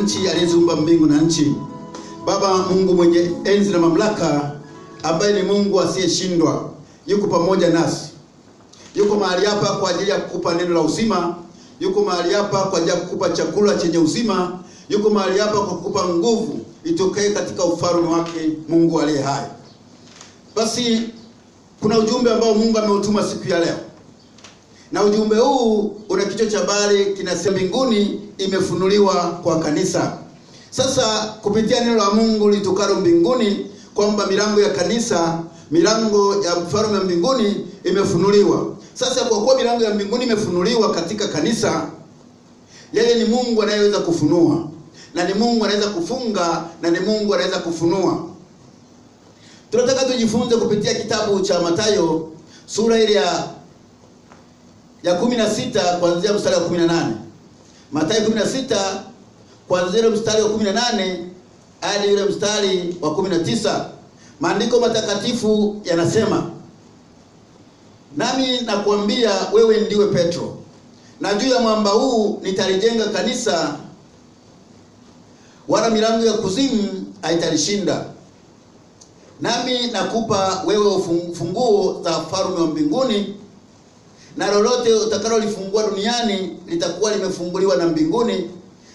nchi, aliyeziumba mbingu na nchi. Baba Mungu mwenye enzi na mamlaka, ambaye ni Mungu asiyeshindwa, yuko pamoja nasi. Yuko mahali hapa kwa ajili ya kukupa neno la uzima. Yuko mahali hapa kwa ajili ya kukupa chakula chenye uzima. Yuko mahali hapa kwa kukupa nguvu itokaye katika ufalme wake Mungu aliye hai. Basi kuna ujumbe ambao Mungu ameutuma siku ya leo, na ujumbe huu una kichwa cha habari kinasema, mbinguni imefunuliwa kwa kanisa. Sasa kupitia neno la Mungu litokalo mbinguni, kwamba milango ya kanisa, milango ya mfalme wa mbinguni imefunuliwa. Sasa kwa kuwa milango ya mbinguni imefunuliwa katika kanisa, yeye ni Mungu anayeweza kufunua, na ni Mungu anaweza kufunga, na ni Mungu anaweza kufunua. Tunataka tujifunze kupitia kitabu cha Mathayo sura ile ya ya 16 kuanzia mstari wa 18. Mathayo 16 kuanzia ile mstari wa 18 hadi ile mstari wa 19. Maandiko matakatifu yanasema, nami nakuambia wewe ndiwe Petro, na juu ya mwamba huu nitalijenga kanisa, wala milango ya kuzimu haitalishinda. Nami nakupa wewe funguo za ufalme wa mbinguni, na lolote utakalolifungua duniani litakuwa limefunguliwa na mbinguni.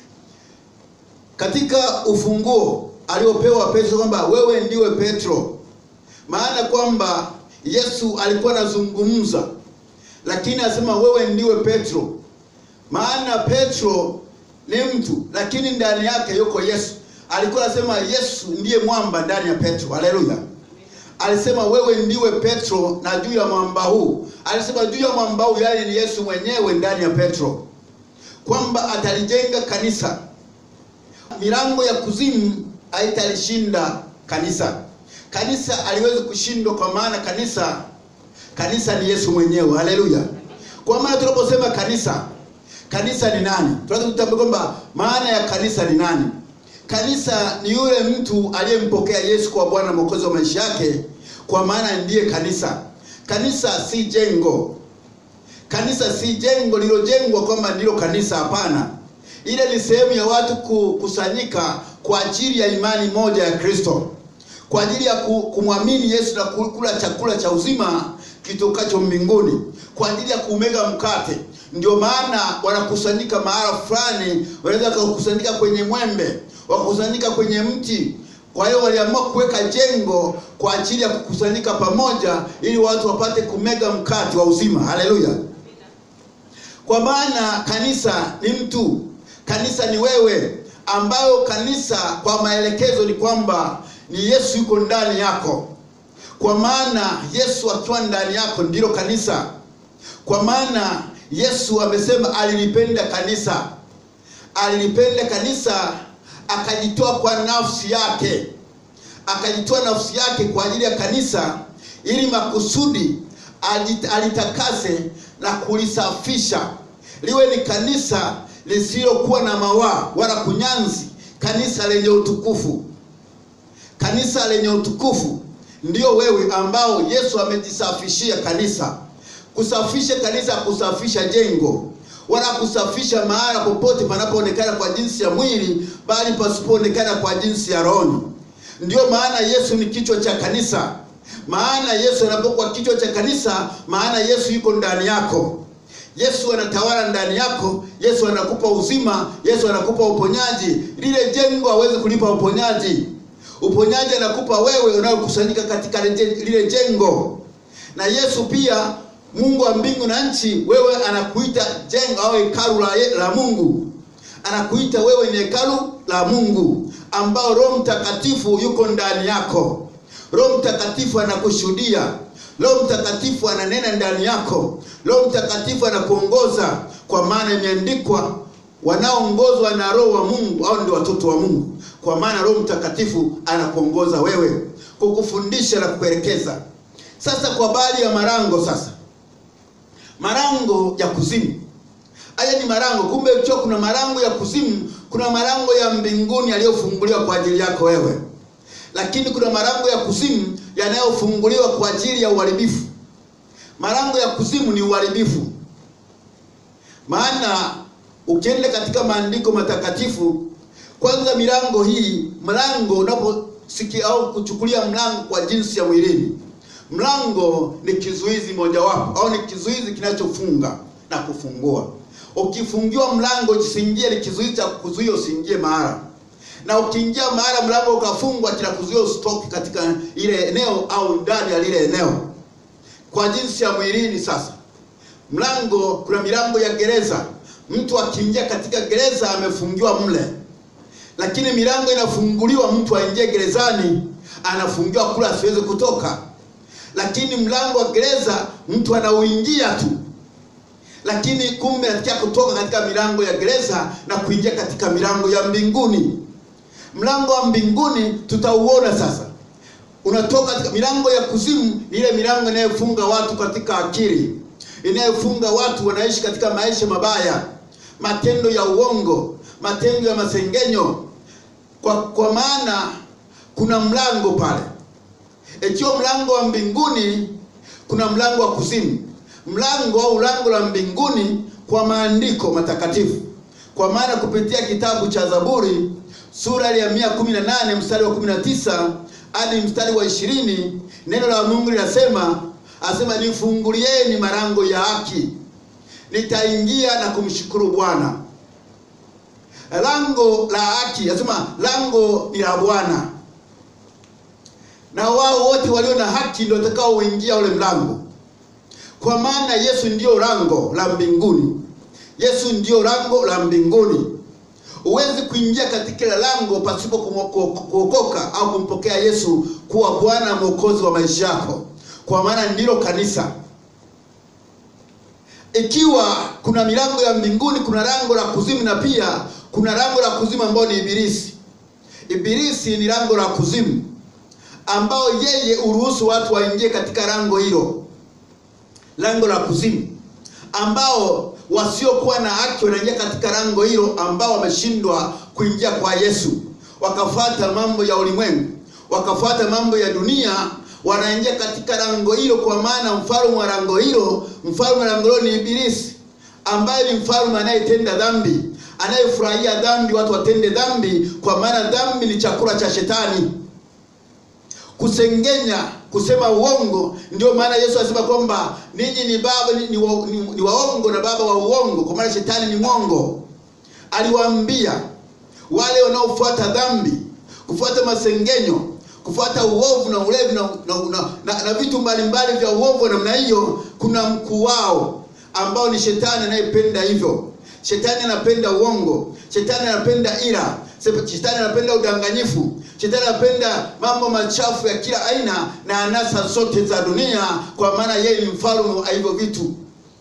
Katika ufunguo aliopewa Petro kwamba wewe ndiwe Petro, maana kwamba Yesu alikuwa anazungumza, lakini anasema wewe ndiwe Petro, maana Petro ni mtu, lakini ndani yake yuko Yesu. Alikuwa anasema Yesu ndiye mwamba ndani ya Petro. Haleluya! Alisema wewe ndiwe Petro, na juu ya mwamba huu, alisema juu ya mwamba huu, yaani ni Yesu mwenyewe ndani ya Petro, kwamba atalijenga kanisa, milango ya kuzimu haitalishinda kanisa. Kanisa aliwezi kushindwa, kwa maana kanisa kanisa ni Yesu mwenyewe. Haleluya! Kwa maana tunaposema kanisa, kanisa ni nani? Tunaweza kutambua kwamba maana ya kanisa ni nani? Kanisa ni yule mtu aliyempokea Yesu kwa Bwana Mwokozi wa maisha yake, kwa maana ndiye kanisa. Kanisa si jengo, kanisa si jengo lilojengwa kwamba ndilo kanisa. Hapana, ile ni sehemu ya watu kukusanyika kwa ajili ya imani moja ya Kristo, kwa ajili ya kumwamini Yesu na kula chakula cha uzima kitokacho mbinguni, kwa ajili ya kumega mkate. Ndio maana wanakusanyika mahala fulani, wanaweza kukusanyika kwenye mwembe wakusanyika kwenye mti. Kwa hiyo waliamua kuweka jengo kwa ajili ya kukusanyika pamoja, ili watu wapate kumega mkate wa uzima. Haleluya! Kwa maana kanisa ni mtu, kanisa ni wewe, ambayo kanisa kwa maelekezo ni kwamba ni Yesu yuko ndani yako. Kwa maana Yesu akiwa ndani yako ndilo kanisa. Kwa maana Yesu amesema alilipenda kanisa, alilipenda kanisa akajitoa kwa nafsi yake, akajitoa nafsi yake kwa ajili ya kanisa, ili makusudi alitakase na kulisafisha liwe ni kanisa lisilokuwa na mawaa wala kunyanzi, kanisa lenye utukufu. Kanisa lenye utukufu ndio wewe, ambao Yesu amejisafishia kanisa. Kusafisha kanisa, kusafisha jengo wala kusafisha mahala popote panapoonekana kwa jinsi ya mwili, bali pasipoonekana kwa jinsi ya rohoni. Ndiyo maana Yesu ni kichwa cha kanisa. Maana Yesu anapokuwa kichwa cha kanisa, maana Yesu yuko ndani yako. Yesu anatawala ndani yako. Yesu anakupa uzima. Yesu anakupa uponyaji. Lile jengo hawezi kulipa uponyaji. Uponyaji anakupa wewe unayokusanyika katika lile jengo. Na Yesu pia Mungu wa mbingu na nchi, wewe anakuita jengo au hekalu la, la Mungu. Anakuita wewe ni hekalu la Mungu ambao Roho Mtakatifu yuko ndani yako. Roho Mtakatifu anakushuhudia. Roho Mtakatifu ananena ndani yako. Roho Mtakatifu anakuongoza, kwa maana imeandikwa, wanaoongozwa na Roho wa Mungu au ndio watoto wa Mungu. Kwa maana Roho Mtakatifu anakuongoza wewe, kukufundisha na kukuelekeza. Sasa kwa habari ya malango sasa malango ya kuzimu. Haya ni malango. Kumbe ukiwa kuna malango ya kuzimu, kuna malango ya mbinguni yaliyofunguliwa kwa ajili yako wewe, lakini kuna malango ya kuzimu yanayofunguliwa kwa ajili ya uharibifu. Malango ya kuzimu ni uharibifu, maana ukienda katika maandiko matakatifu Kwanza milango hii, mlango unaposikia au kuchukulia mlango kwa jinsi ya mwilini, mlango ni kizuizi mojawapo au ni kizuizi kinachofunga na kufungua. Ukifungiwa mlango usiingie, ni kizuizi cha kuzuia usiingie mahali, na ukiingia mahali mlango ukafungwa, kinakuzuia usitoke katika ile eneo au ndani ya lile eneo. Kwa jinsi ya mwilini sasa, mlango, kuna milango ya gereza. Mtu akiingia katika gereza amefungiwa mle lakini milango inafunguliwa, mtu aingie gerezani anafungiwa kula asiweze kutoka. Lakini mlango wa gereza mtu anauingia tu, lakini kumbe anataka kutoka katika milango ya gereza na kuingia katika milango ya mbinguni. Mlango wa mbinguni tutauona sasa, unatoka katika milango ya kuzimu. Ni ile milango inayofunga watu katika akili, inayofunga watu wanaishi katika maisha mabaya, matendo ya uongo, matendo ya masengenyo kwa, kwa maana kuna mlango pale. Ikiwa mlango wa mbinguni, kuna mlango wa kuzimu. Mlango au lango la mbinguni kwa maandiko matakatifu, kwa maana kupitia kitabu cha Zaburi sura ya 118 mstari wa 19 hadi mstari wa ishirini neno la Mungu linasema, asema nifungulieni malango ya haki, nitaingia na kumshukuru Bwana. Lango la haki, asema lango ni la Bwana, na wao wote walio na haki ndio watakao uingia ule mlango, kwa maana Yesu ndio lango la mbinguni. Yesu ndio lango la mbinguni. Huwezi kuingia katika ile lango pasipo kuokoka au kumpokea Yesu kuwa Bwana Mwokozi wa maisha yako, kwa maana ndilo kanisa. Ikiwa kuna milango ya mbinguni, kuna lango la kuzimu, na pia kuna lango la kuzimu ambao ni Ibilisi. Ibilisi ni lango la kuzimu ambao yeye uruhusu watu waingie katika lango hilo, lango la kuzimu, ambao wasiokuwa na haki wanaingia katika lango hilo, ambao wameshindwa kuingia kwa Yesu, wakafuata mambo ya ulimwengu, wakafuata mambo ya dunia, wanaingia katika lango hilo, kwa maana mfalme wa lango hilo, mfalme wa lango hilo ni Ibilisi, ambaye ni mfalme anayetenda dhambi anayefurahia dhambi, watu watende dhambi, kwa maana dhambi ni chakula cha Shetani. Kusengenya, kusema uongo, ndio maana Yesu anasema kwamba ninyi ni baba ni, ni, wa, ni, ni waongo na baba wa uongo, kwa maana Shetani ni mwongo. Aliwaambia wale wanaofuata dhambi, kufuata masengenyo, kufuata uovu na ulevi na, na, na, na, na vitu mbalimbali vya uovu namna hiyo, kuna mkuu wao ambao ni Shetani anayependa hivyo. Shetani anapenda uongo, shetani anapenda ila, shetani anapenda udanganyifu, shetani anapenda mambo machafu ya kila aina na anasa zote za dunia, kwa maana yeye ni mfalme wa hivyo vitu.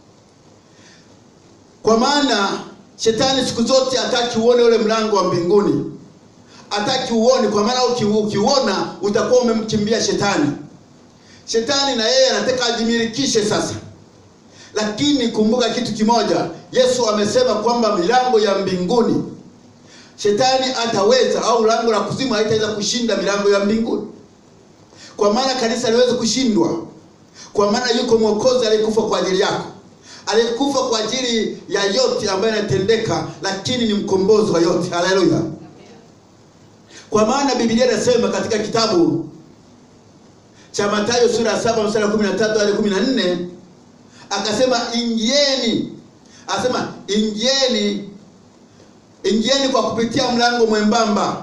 Kwa maana shetani siku zote hataki uone ule mlango wa mbinguni, hataki uone, kwa maana ukiuona utakuwa umemkimbia shetani. Shetani na yeye anataka ajimilikishe sasa lakini kumbuka kitu kimoja, Yesu amesema kwamba milango ya mbinguni shetani ataweza au lango la kuzimu haitaweza kushinda milango ya mbinguni, kwa maana kanisa haliwezi kushindwa, kwa maana yuko mwokozi aliyekufa kwa ajili yako, aliyekufa kwa ajili ya yote ambayo yanatendeka, lakini ni mkombozi wa yote. Haleluya! Kwa maana Biblia inasema katika kitabu cha Mathayo sura ya 7 mstari wa 13 hadi 14 akasema ingieni, asema ingieni, ingieni kwa kupitia mlango mwembamba,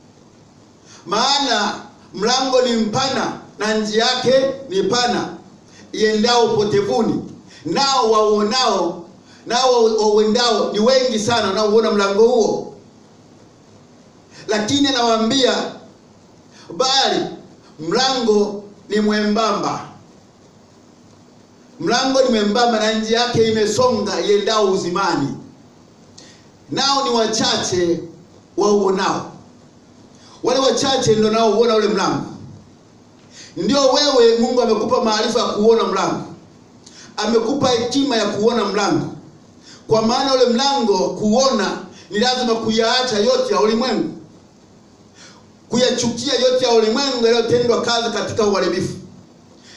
maana mlango ni mpana na njia yake ni pana iendao upotevuni, nao wauonao nao wauendao ni wengi sana wanaouona mlango huo. Lakini anawaambia bali mlango ni mwembamba mlango ni mwembamba na njia yake imesonga iendao uzimani, nao ni wachache wauonao. Wale wachache ndio nao uona ule mlango. Ndio wewe, Mungu amekupa maarifa ya kuona mlango, amekupa hekima ya kuona mlango, kwa maana ule mlango kuona ni lazima kuyaacha yote ya ulimwengu, kuyachukia yote ya ulimwengu yaliyotendwa kazi katika uharibifu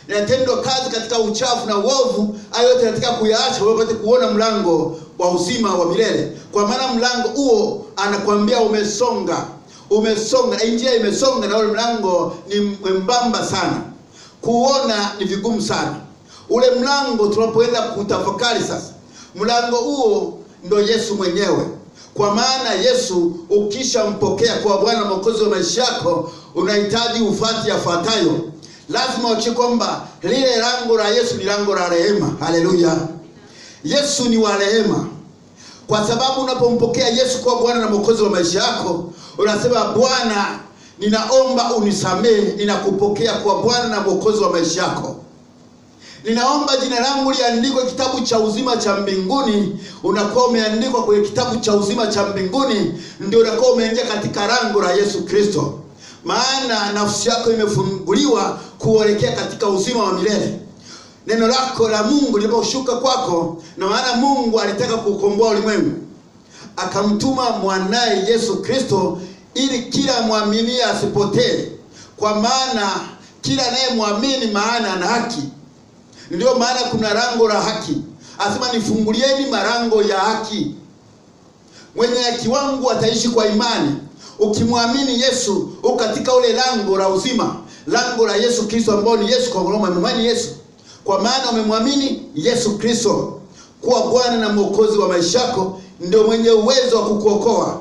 linatendwa kazi katika uchafu na uovu, hayo yote katika kuyaacha wewe upate kuona mlango wa uzima wa milele. Kwa maana mlango huo anakwambia umesonga, umesonga, na njia imesonga, na ule mlango ni mwembamba sana, kuona ni vigumu sana. Ule mlango tunapoenda kutafakari sasa, mlango huo ndo Yesu mwenyewe. Kwa maana Yesu ukishampokea kwa Bwana Mwokozi wa maisha yako, unahitaji ufati yafuatayo. Lazima uache kwamba lile lango la Yesu ni lango la rehema. Haleluya! Yesu ni wa rehema, kwa sababu unapompokea Yesu kwa Bwana na Mwokozi wa maisha yako, unasema Bwana, ninaomba unisamehe, ninakupokea kwa Bwana na Mwokozi wa maisha yako ninaomba jina langu liandikwe kitabu cha uzima cha mbinguni. Unakuwa umeandikwa kwenye kitabu cha uzima cha mbinguni, ndio unakuwa umeingia katika lango la Yesu Kristo, maana nafsi yako imefunguliwa kuelekea katika uzima wa milele. Neno lako la Mungu liliposhuka kwako, na maana Mungu alitaka kukomboa ulimwengu, akamtuma mwanaye Yesu Kristo ili kila mwaminie asipotee, kwa maana kila anayemwamini maana ana haki ndio maana kuna lango la haki, asema nifungulieni malango ya haki. Mwenye haki wangu ataishi kwa imani. Ukimwamini Yesu uko katika ule lango la uzima, lango la Yesu Kristo, ambao ni Yesu. Kwa maana umemwamini Yesu, kwa maana umemwamini Yesu Kristo kuwa Bwana na Mwokozi wa maisha yako, ndio mwenye uwezo wa kukuokoa.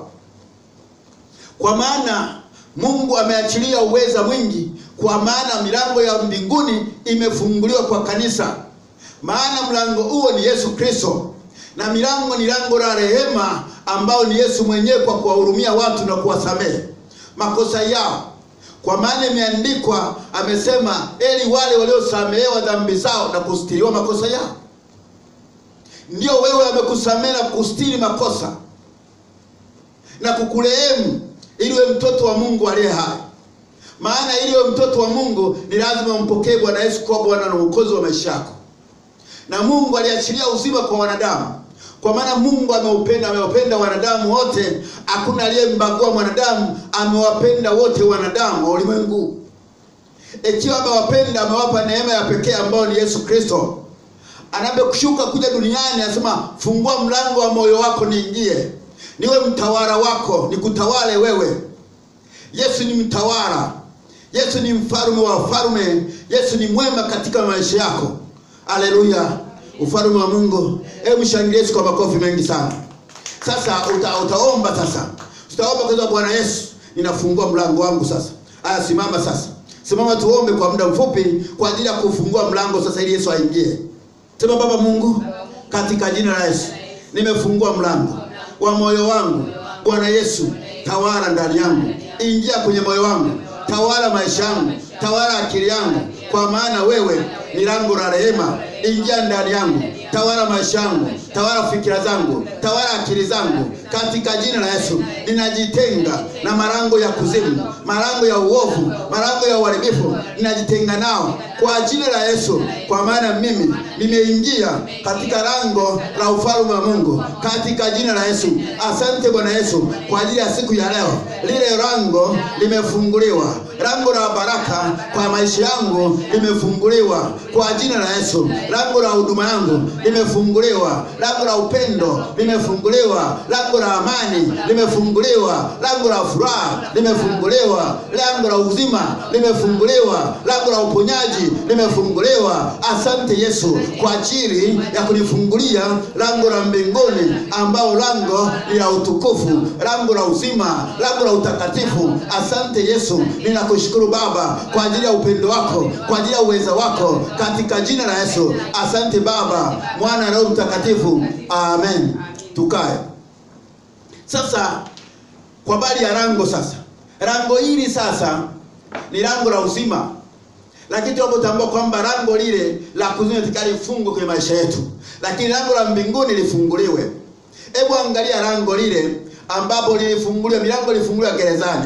Kwa maana Mungu ameachilia uweza mwingi kwa maana milango ya mbinguni imefunguliwa kwa kanisa. Maana mlango huo ni Yesu Kristo, na milango ni lango la rehema, ambao ni Yesu mwenyewe, kwa kuwahurumia watu na kuwasamehe makosa yao. Kwa maana imeandikwa, amesema, eli wale waliosamehewa dhambi zao na kustiriwa makosa yao. Ndio wewe amekusamehe na kustiri makosa na kukurehemu, ili we mtoto wa Mungu aliye hai maana ili wewe mtoto wa Mungu ni lazima umpokee Bwana Yesu kuwa Bwana na Mwokozi wa maisha yako. Na Mungu aliachilia uzima kwa wanadamu, kwa maana Mungu ameupenda, amewapenda wanadamu wote, hakuna aliyembagua mwanadamu, amewapenda wote wanadamu wa ulimwengu. Ikiwa amewapenda, amewapa neema ya pekee ambayo ni Yesu Kristo. Anapokushuka kuja duniani, anasema fungua mlango wa moyo wako niingie, niwe mtawala wako, nikutawale wewe. Yesu ni mtawala. Yesu ni mfalme wa wafalme. Yesu ni mwema katika maisha yako. Haleluya, ufalme wa Mungu. Hebu mshangilie Yesu kwa makofi mengi sana. Sasa uta, utaomba sasa, utaomba kwa Bwana Yesu, ninafungua mlango wangu sasa. Aya, simama sasa, simama tuombe kwa muda mfupi kwa ajili ya kufungua mlango sasa, ili Yesu aingie. Sema, Baba Mungu, katika jina la Yesu nimefungua mlango wa moyo wangu. Bwana Yesu, tawala ndani yangu, ingia kwenye moyo wangu, tawala maisha yangu, tawala akili yangu, kwa maana wewe ni lango la rehema. Ingia ndani yangu, tawala maisha yangu, tawala fikira zangu, tawala akili zangu, katika jina la Yesu. Ninajitenga na malango ya kuzimu, malango ya uovu, malango ya uharibifu, ninajitenga nao kwa jina la Yesu, kwa maana mimi nimeingia katika lango la ufalme wa Mungu, katika jina la Yesu. Asante Bwana Yesu kwa ajili ya siku ya leo, lile lango limefunguliwa, lango la baraka kwa maisha yangu limefunguliwa kwa jina la Yesu. Lango la huduma yangu limefunguliwa, lango la upendo limefunguliwa, lango la amani limefunguliwa, lango la furaha limefunguliwa, lango la uzima limefunguliwa, lango la uponyaji limefunguliwa. Asante Yesu kwa ajili ya kunifungulia lango la mbinguni, ambao lango ni la utukufu, lango la uzima, lango la utakatifu. Asante Yesu, ninakushukuru Baba kwa ajili ya upendo wako, kwa ajili ya uweza wako, katika jina la Yesu. Asante Baba, Mwana na Roho Mtakatifu, amen. Tukae sasa. Kwa habari ya lango sasa, lango hili sasa ni lango la uzima, lakini tunapotambua kwamba lango lile la kuzimu litakalo lifungwe kwenye maisha yetu, lakini lango la mbinguni lifunguliwe. Hebu angalia lango lile ambapo lilifunguliwa, milango ilifunguliwa gerezani.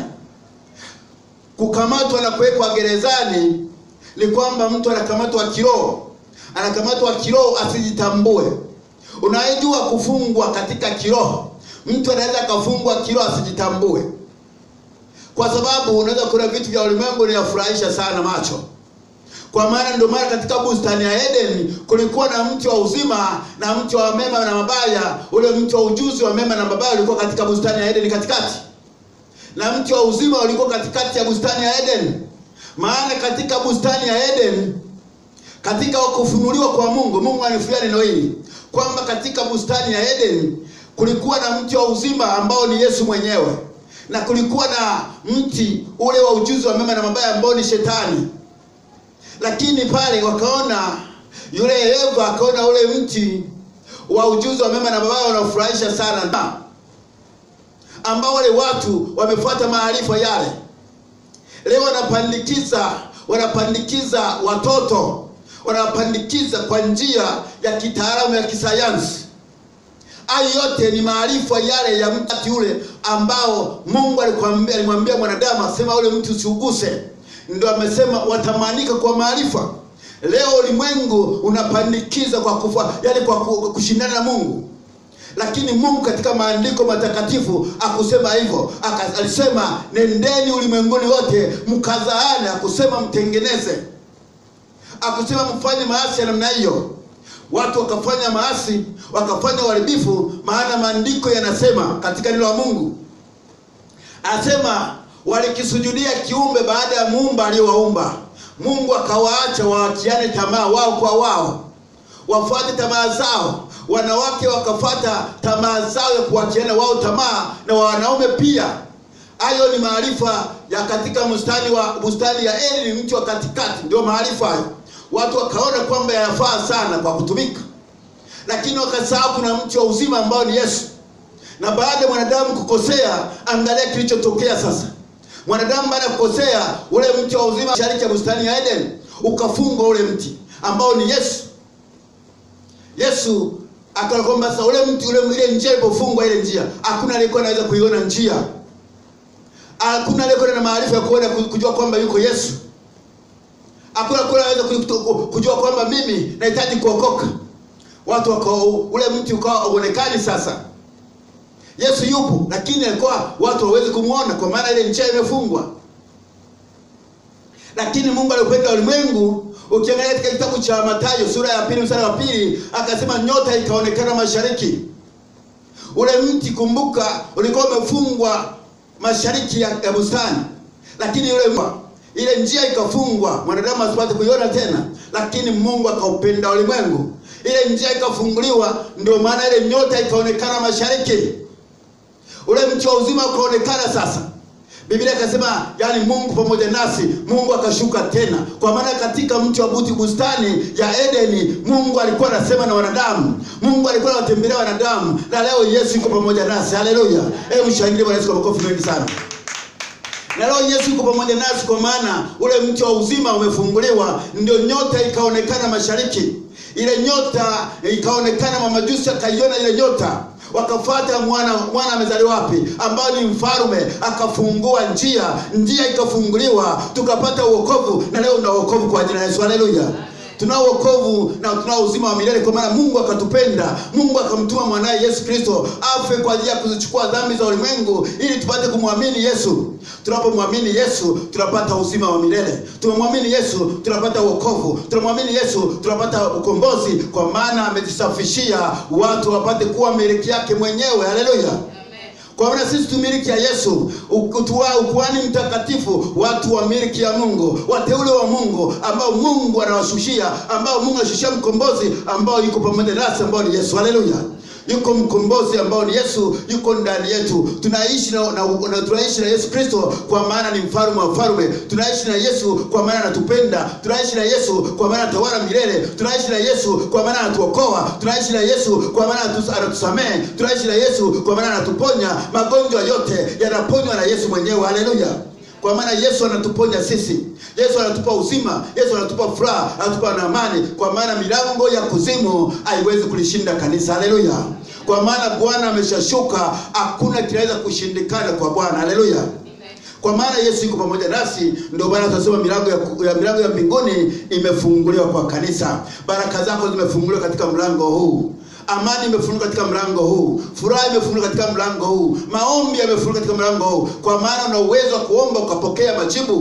Kukamatwa na kuwekwa gerezani ni kwamba mtu anakamatwa kiroho, anakamatwa kiroho asijitambue. Unajua kufungwa katika kiroho, mtu anaweza akafungwa kiroho asijitambue, kwa sababu unaweza kuna vitu vya ulimwengu vinafurahisha sana macho. kwa maana ndio maana katika bustani ya Eden kulikuwa na mti wa uzima na mti wa mema na mabaya. Ule mti wa ujuzi wa mema na mabaya ulikuwa katika bustani ya Eden katikati, na mti wa uzima ulikuwa katikati ya bustani ya Eden. Maana katika bustani ya Eden, katika kufunuliwa kwa Mungu, Mungu anifuia neno hili kwamba katika bustani ya Eden kulikuwa na mti wa uzima ambao ni Yesu mwenyewe, na kulikuwa na mti ule wa ujuzi wa mema na mabaya ambao ni Shetani lakini pale wakaona yule Eva akaona ule mti wa ujuzi wa mema na mabaya unafurahisha sana, na ambao wale watu wamefuata maarifa yale, leo wanapandikiza wanapandikiza watoto wanapandikiza kwa njia ya kitaalamu ya kisayansi. Hayo yote ni maarifa yale ya mti ule ambao Mungu alikwambia alimwambia mwanadamu asema ule mti usiuguse ndio amesema watamanika kwa maarifa. Leo ulimwengu unapandikiza kwa kufa, yani kwa kushindana na Mungu, lakini Mungu katika maandiko matakatifu akusema hivyo. Alisema nendeni ulimwenguni wote mkazaane, akusema mtengeneze, akusema mfanye maasi ya namna hiyo. Watu wakafanya maasi, wakafanya uharibifu, maana maandiko yanasema katika neno la Mungu anasema walikisujudia kiumbe baada ya muumba aliyowaumba. Mungu akawaacha waachiane tamaa wao kwa wao, wafuate tamaa zao. Wanawake wakafata tamaa zao ya kuachiana wao tamaa, na wanaume pia. Hayo ni maarifa ya katika bustani wa bustani ya Edeni, mti wa katikati, ndio maarifa hayo. Watu wakaona kwamba yanafaa sana kwa kutumika, lakini wakasahau kuna mti wa uzima ambao ni Yesu. Na baada ya mwanadamu kukosea, angalia kilichotokea sasa mwanadamu baada ya kukosea, ule mti wa uzima mashariki ya bustani ya Eden ukafungwa, ule mti ambao ni Yesu. Yesu akaona kwamba sasa ule mti ule, ile njia ilipofungwa, ile njia hakuna aliyekuwa anaweza kuiona njia, hakuna aliyekuwa na maarifa ya kuona kujua kwamba yuko Yesu, hakuna aliyekuwa anaweza kujua kwamba mimi nahitaji kuokoka. Watu wako ule mti ukawa uonekani sasa Yesu yupo, lakini alikuwa watu hawawezi kumwona kwa maana ile njia imefungwa. Lakini Mungu alipenda ulimwengu. Ukiangalia katika kitabu cha Mathayo sura ya pili mstari wa pili akasema nyota ikaonekana mashariki. Ule mti kumbuka, ulikuwa umefungwa mashariki ya, ya bustani, lakini ule ile njia ikafungwa, mwanadamu asipate kuiona tena, lakini Mungu akaupenda ulimwengu, ile njia ikafunguliwa, ndio maana ile nyota ikaonekana mashariki ule mti wa uzima ukaonekana sasa. Biblia ikasema, yani Mungu pamoja nasi, Mungu akashuka tena, kwa maana katika mti wa buti bustani ya Edeni Mungu alikuwa anasema na wanadamu, Mungu alikuwa anawatembelea wanadamu, na leo Yesu yuko pamoja nasi. Haleluya! Hebu mshangilie Bwana Yesu kwa makofi mengi sana. Na leo Yesu yuko pamoja nasi, kwa maana ule mti wa uzima umefunguliwa, ndio nyota ikaonekana mashariki. Ile nyota ikaonekana, mamajusi akaiona ile nyota wakafuata mwana mwana amezaliwa wapi, ambao ni mfalme, akafungua njia, njia ikafunguliwa, tukapata uokovu, na leo una uokovu kwa jina la Yesu. Haleluya! tunao wokovu na tunao uzima wa milele, kwa maana Mungu akatupenda. Mungu akamtuma mwanaye Yesu Kristo afe kwa ajili ya kuzichukua dhambi za ulimwengu, ili tupate kumwamini Yesu. Tunapomwamini Yesu tunapata uzima wa milele. Tumemwamini Yesu tunapata wokovu. Tunamwamini Yesu tunapata ukombozi, kwa maana amejisafishia watu wapate kuwa miliki yake mwenyewe. Haleluya! Kwa maana sisi tu miliki ya Yesu, ukuhani mtakatifu, watu wa miliki ya Mungu, wateule wa Mungu, ambao Mungu anawashushia, ambao Mungu anashushia mkombozi, ambao yuko pamoja nasi, ambao ni Yesu. Haleluya! Yuko mkombozi ambao ni Yesu, yuko ndani yetu. Tunaishi na, na, na tunaishi na Yesu Kristo kwa maana ni mfalme wa falme. Tunaishi na Yesu kwa maana anatupenda. Tunaishi na Yesu kwa maana atawala milele. Tunaishi na Yesu kwa maana anatuokoa. Tunaishi na Yesu kwa maana anatusamehe. Tunaishi na Yesu kwa maana anatuponya. Magonjwa yote yanaponywa na Yesu mwenyewe. Haleluya! Kwa maana Yesu anatuponya sisi. Yesu anatupa uzima, Yesu anatupa furaha, anatupa na amani, kwa maana milango ya kuzimu haiwezi kulishinda kanisa. Haleluya! Kwa maana Bwana ameshashuka, hakuna kinaweza kushindikana kwa Bwana. Haleluya! Kwa maana Yesu yuko pamoja nasi, ndio maana tunasema milango ya, ya milango ya mbinguni imefunguliwa kwa kanisa. Baraka zako zimefunguliwa katika mlango huu. Amani imefunguliwa katika mlango huu, furaha imefunguliwa katika mlango huu, maombi yamefunguliwa katika mlango huu, kwa maana una uwezo wa kuomba ukapokea majibu.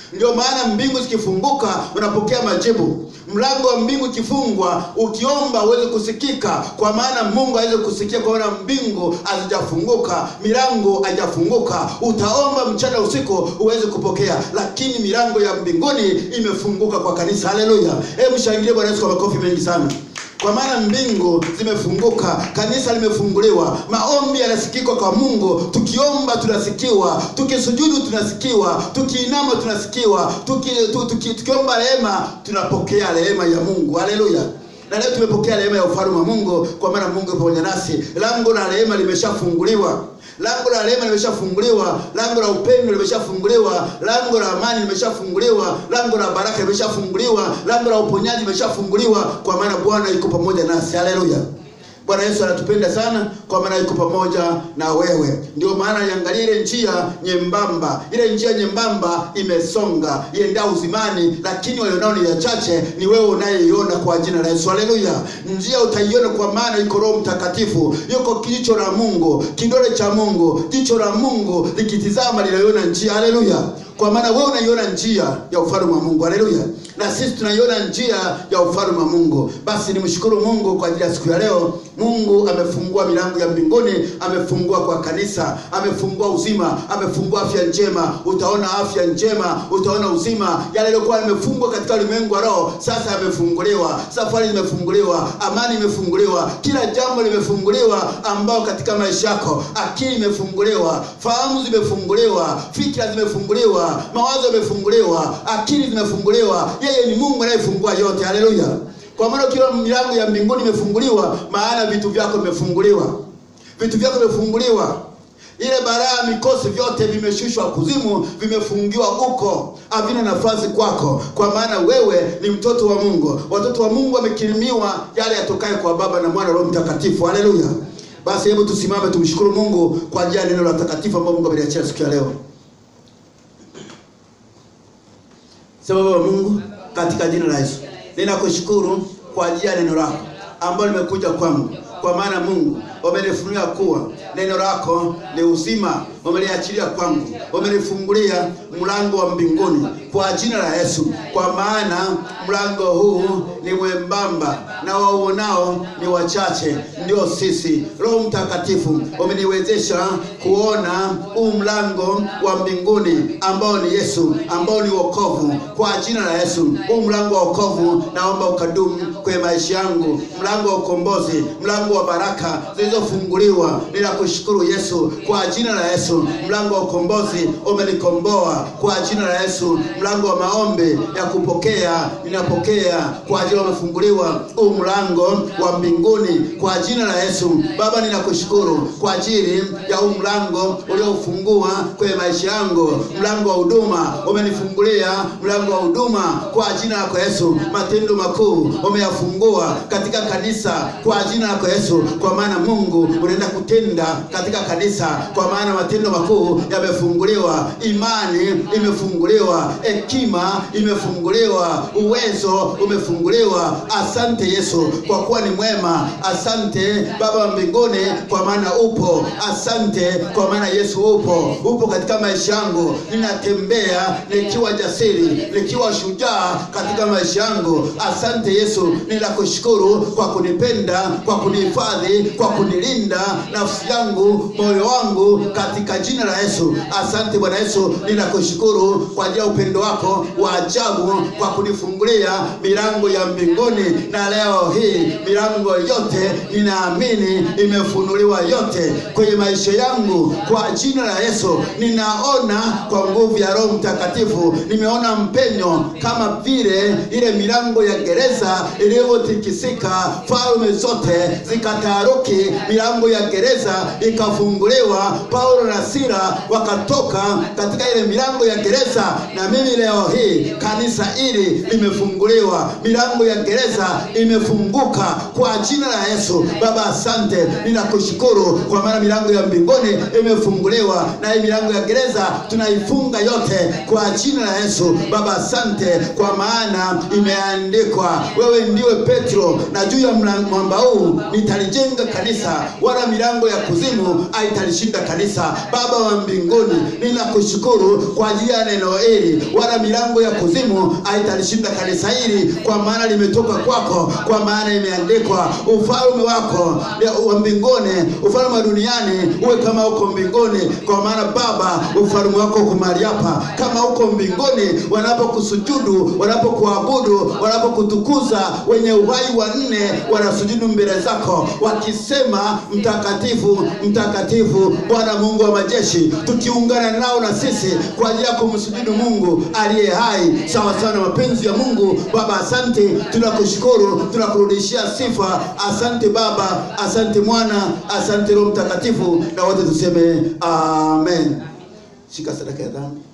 Ndio maana mbingu zikifunguka unapokea majibu. Mlango wa mbingu ikifungwa, ukiomba uweze kusikika, kwa maana Mungu aweze kusikia, kwa maana mbingu hazijafunguka, milango haijafunguka. Utaomba mchana usiku uweze kupokea, lakini milango ya mbinguni imefunguka kwa kanisa. Haleluya! Hebu shangilie Bwana Yesu kwa makofi mengi sana kwa maana mbingu zimefunguka, kanisa limefunguliwa, maombi yanasikika kwa Mungu. Tukiomba tunasikiwa, tukisujudu tunasikiwa, tukiinama tunasikiwa, tuki, tu, tuki, tukiomba rehema tunapokea rehema ya Mungu. Haleluya! Na leo tumepokea rehema ya ufalme wa Mungu, kwa maana Mungu yupo pamoja nasi. Lango la rehema limeshafunguliwa lango la rehema limeshafunguliwa, lango la upendo limeshafunguliwa, lango la amani limeshafunguliwa, lango la baraka limeshafunguliwa, lango la uponyaji limeshafunguliwa, kwa maana Bwana yuko pamoja nasi. Haleluya! Bwana Yesu anatupenda sana, kwa maana yuko pamoja na wewe. Ndio maana iangalie ile njia nyembamba, ile njia nyembamba imesonga iendea uzimani, lakini walionao ni wachache. Ni wewe unayeiona kwa jina la Yesu. Haleluya! Njia utaiona, kwa maana yuko Roho Mtakatifu, yuko jicho la Mungu, kidole cha Mungu, jicho la Mungu likitizama linaiona njia. Haleluya! kwa maana wewe unaiona njia ya ufalme wa Mungu. Haleluya! Na sisi tunaiona njia ya ufalme wa Mungu. Basi nimshukuru Mungu kwa ajili ya siku ya leo. Mungu amefungua milango ya mbinguni, amefungua kwa kanisa, amefungua uzima, amefungua afya njema. Utaona afya njema, utaona uzima. Yale yaliokuwa yamefungwa katika ulimwengu wa roho sasa yamefunguliwa, safari zimefunguliwa, amani imefunguliwa, kila jambo limefunguliwa ambao katika maisha yako, akili imefunguliwa, fahamu zimefunguliwa, fikra zimefunguliwa mawazo yamefunguliwa, akili zimefunguliwa. Yeye ni Mungu anayefungua yote. Haleluya! Kwa maana ukiwa milango ya mbinguni imefunguliwa, maana vitu vyako vimefunguliwa, vitu vyako vimefunguliwa. Ile baraa mikosi vyote vimeshushwa kuzimu, vimefungiwa huko, havina nafasi kwako, kwa maana wewe ni mtoto wa Mungu. Watoto wa Mungu wamekirimiwa yale yatokayo kwa Baba na Mwana Roho Mtakatifu. Haleluya! Basi hebu tusimame tumshukuru Mungu kwa ajili ya neno la takatifu ambalo Mungu ameliachia siku ya leo. Sema Baba Mungu, katika jina la Yesu, ninakushukuru kwa ajili ya neno lako ambalo limekuja kwangu, kwa maana Mungu umenifunulia kuwa neno lako ni uzima, umeliachilia kwangu, umenifungulia mlango wa mbinguni kwa jina la Yesu, kwa maana mlango huu ni mwembamba na wauonao ni wachache, ndio sisi. Roho Mtakatifu umeniwezesha kuona huu mlango wa mbinguni ambao ni Yesu, ambao ni wokovu. Kwa jina la Yesu, huu mlango wa wokovu naomba ukadumu kwenye maisha yangu, mlango wa ukombozi, mlango wa baraka zilizofunguliwa. Ninakushukuru Yesu, kwa jina la Yesu, mlango wa ukombozi umenikomboa. Kwa jina la Yesu, mlango wa maombi ya kupokea ninapokea, kwa ajili umefunguliwa huu mlango wa mbinguni, kwa jina la Yesu. Baba, ninakushukuru kwa ajili ya huu mlango uliofungua kwenye maisha yangu, mlango wa huduma umenifungulia, mlango wa huduma kwa jina lako Yesu. Matendo makuu umeyafungua katika kanisa kwa jina lako Yesu, kwa maana Mungu unaenda kutenda katika kanisa, kwa maana matendo makuu yamefunguliwa, imani imefunguliwa, hekima imefunguliwa, uwezo umefunguliwa. Asante Yesu kwa kuwa ni mwema. Asante Baba wa mbinguni kwa maana upo. Asante kwa maana Yesu upo, upo katika maisha yangu. Ninatembea nikiwa jasiri, nikiwa shujaa katika maisha yangu. Asante Yesu, ninakushukuru kwa kunipenda, kwa kunihifadhi, kwa kunilinda nafsi yangu, moyo wangu, katika jina la Yesu. Asante Bwana Yesu, ninakushukuru kwa ajili ya upendo wako wa ajabu, kwa kunifungulia milango ya mbinguni, na leo hii milango yote ninaamini imefunuliwa yote kwenye maisha yangu kwa jina la Yesu. Ninaona kwa nguvu ya Roho Mtakatifu, nimeona mpenyo kama vile ile milango ya gereza ilivyotikisika, falme zote zikataharuki, milango ya gereza ikafunguliwa, Paulo na Sila wakatoka katika ile milango ya gereza. Na mimi leo hii kanisa hili limefunguliwa, milango ya gereza imefunguka kwa jina la Yesu. Baba, asante, ninakushukuru kwa maana milango ya mbinguni imefunguliwa, na hii milango ya gereza tunaifunga yote kwa jina la Yesu. Baba, asante kwa maana imeandikwa, wewe ndiwe Petro, na juu ya mwamba huu nitalijenga kanisa, wala milango ya kuzimu kuzimu haitalishinda kanisa. Baba wa mbinguni, ninakushukuru kwa ajili ya neno hili, wala milango ya kuzimu haitalishinda kanisa hili, kwa maana limetoka kwako, kwa maana imeandikwa, ufalme wako wa mbinguni, ufalme wa duniani uwe kama uko mbinguni, kwa maana Baba, ufalme wako uko mahali hapa, kama uko mbinguni, wanapokusujudu, wanapokuabudu, wanapokutukuza, wenye uhai wanne wanasujudu mbele zako wakisema, mtakatifu, mtakatifu, Bwana Mungu wa majeshi, tukiungana nao na sisi kwa ajili ya kumsujudu Mungu aliye hai sawa sawa na mapenzi ya Mungu. Baba, asante, tunakushukuru, tunakurudishia sifa. Asante Baba, asante Mwana, asante Roho Mtakatifu, na wote tuseme amen. Shika sadaka ya dhambi.